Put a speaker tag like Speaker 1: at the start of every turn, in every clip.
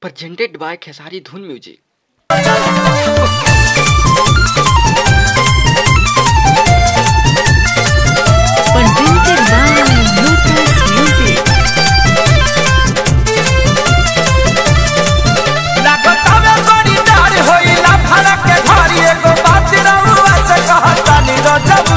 Speaker 1: presented by Khesari Dhun Music.
Speaker 2: presented by Lucas Music.
Speaker 3: लागतावे बड़ी डार होइला भाड़ा के घरी एगो बात रउआ से कहतानी रजबू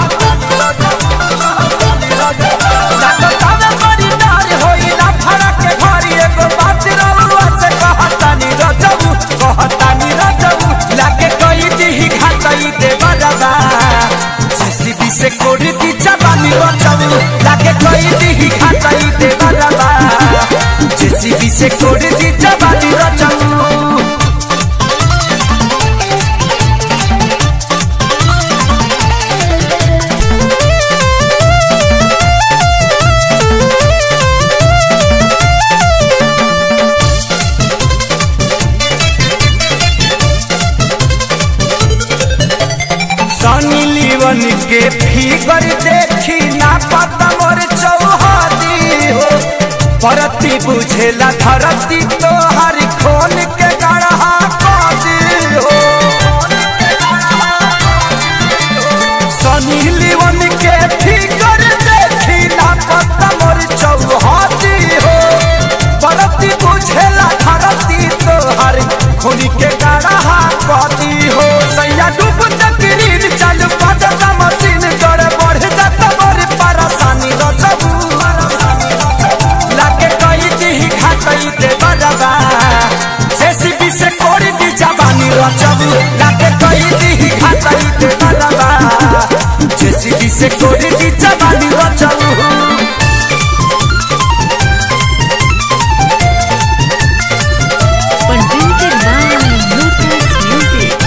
Speaker 3: लागतावे बड़ी डार होइला भाड़ा के घरी एगो बात रउआ से कहतानी रजबू कहतानी रजबू लागे कई दिही घाटई दे बरबा जेसीबी से कोड़ी दी जवानी रजबू लागे कई दिही घाटई दे बरबा जेसीबी से कोड़ी दी जवानी रजबू सनी लीवन के फिगर देखी ना पता मोर चौहदी हो परती बुझेला धरती तो हर खोल के गढ़ा कदी हो सनी लीवन के फिगर देखी ना पता मोर चौहदी हो परती बुझेला धरती तो हर खोल के गढ़ा कदी हो सैया डूब तकरीर चल पदता मशीन कर बढ़ जाता मोर परेशानी रजबू लागे कई दिही घाटई दे बरबा जेसीबी से कोड़ी दी जवानी रजबू लागे कई दिही घाटई दे बरबा जेसीबी से कोड़ी दी जवानी रजबू
Speaker 2: Presented by Lucas Music.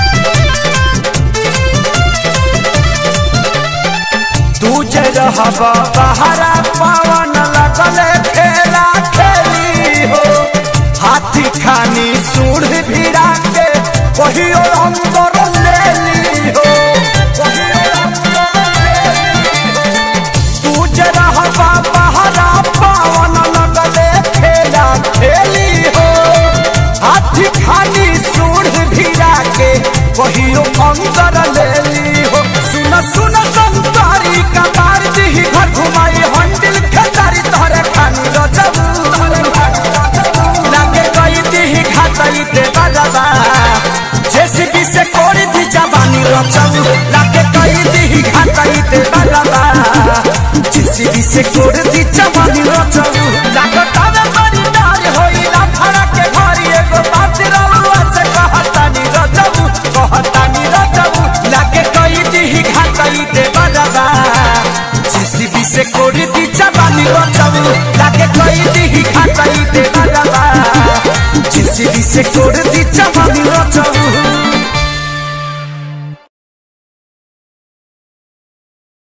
Speaker 3: तुझे रहबा बहरा पवन लगले खेला खेली हो हाथी खानी सूढ़ भिड़ा के कहियो अंदर ले ली हो कहियो अंदर ले ली हो। तुझे रहबा बहरा पवन लगले खेला खेली हो हाथी खानी सूढ़ भिड़ा के कहियो अंदर ले ली हो सुन सुन संतारी का मार दी घर घुमाई हंडिल खेतारी तोहरे खानी रजबू लागे कई दी घाटई दे बरबा जेसीबी से कोड़ी दी जवानी रजबू लागे कई दी घाटई दे बरबा जेसीबी से कोड़ी दी जवानी रजबू लागतावे बड़ी डार होइला भाड़ा के घरी एगो बात रउआ से कहतानी रजबू कहतानी रजबू लागे कई दी घाटई दे बरबा जेसीबी से कोड़ी दी जवानी रजबू लागे कई दी घाटई दे बरबा जेसीबी से कोड़ी दी जवानी रजबू